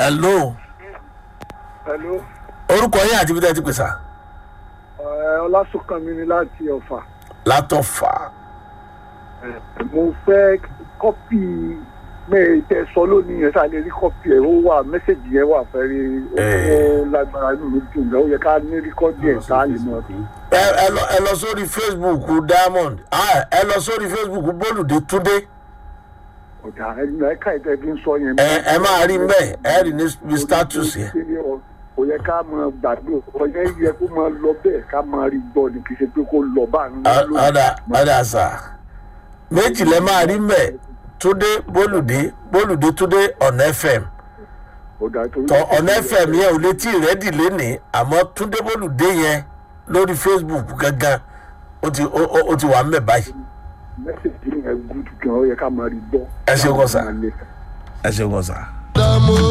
hello Hello. orúkọ yín àti ibi tẹ́ ẹ ti pè sá Ẹ, Ọlásùnkànmí ni láti Ọ̀fà. látọ̀fà Ẹ, Mo fẹ́ kọ́pì mẹ́rin tẹ sọ lónìí yẹn sáà lè rí kọ́pì ẹ̀ ó wà mẹ́sẹ̀gì yẹn wà fẹ́rí Ẹ. ó lágbára inú mi dùn gan ó yẹ ká ní ríkọ́dì ẹ̀ ká lè mọ̀ ọ́. ẹ ẹ lọ ẹ lọ sórí facebook diamond ah, ẹ lọ sórí facebook bólúdé túndé Ọ̀dà ẹ̀yìn ẹ̀ka ìtẹ́ fi ń sọ yẹn. ẹ ẹ máa rí mbẹ ẹ rí ní status yẹn Kò yẹ ká máa gbàgbé ọ̀yẹ́ yẹ kó máa lọ bẹ́ẹ̀ ká máa rí gbọ́ ni kì í ṣe pé kó lọ bá ń lọ lónìí. ọ̀dà ọ̀dà sà méjì lẹ máa rí mbẹ túndé bólúdé bólúdé túndé ọ̀nà fm Ọ̀dà torí- tọ ọ̀nà fm yẹn ò létí rẹ́dì lénìí àmọ́ túndé bólúdé yẹn lórí facebook gangan ó ti ó ó- ó ti wà mbẹ báyìí mẹ́sẹ̀gì yẹn gúdù gan ó yẹ ká máa rí gbọ́. Ẹ ṣe kọ́ sà. Ká máa lè- ẹ ṣeun kan sà.